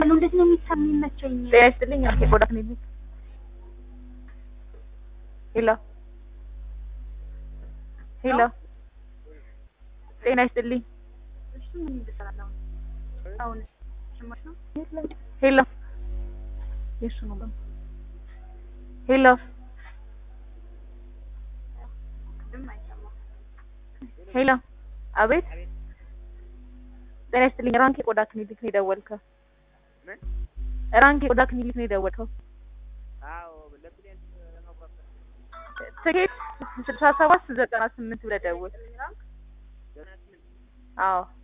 ነው እንዴት ነው የሚሰማ የሚመቸኝ? ጤና ይስጥልኝ። አርኬ ቆዳ ክሊኒክ። ሄሎ ሄሎ፣ ጤና ይስጥልኝ። እሱ ምን ይሰራል አሁን? አሁን ስማሽ ነው ሄሎ፣ የሱ ነው ደግሞ ሄሎ ቅድም አይሰማም። ሄሎ፣ አቤት። ጤና ይስጥልኝ። ራንክ የቆዳ ክሊኒክ ነው የደወልከው? ምን? ራንክ የቆዳ ክሊኒክ ነው የደወልከው? አዎ ለፕሌን ለመቁረጥ ትኬት ስልሳ ሰባት ዘጠና ስምንት ብለህ ደውል። ዘጠና ስምንት አዎ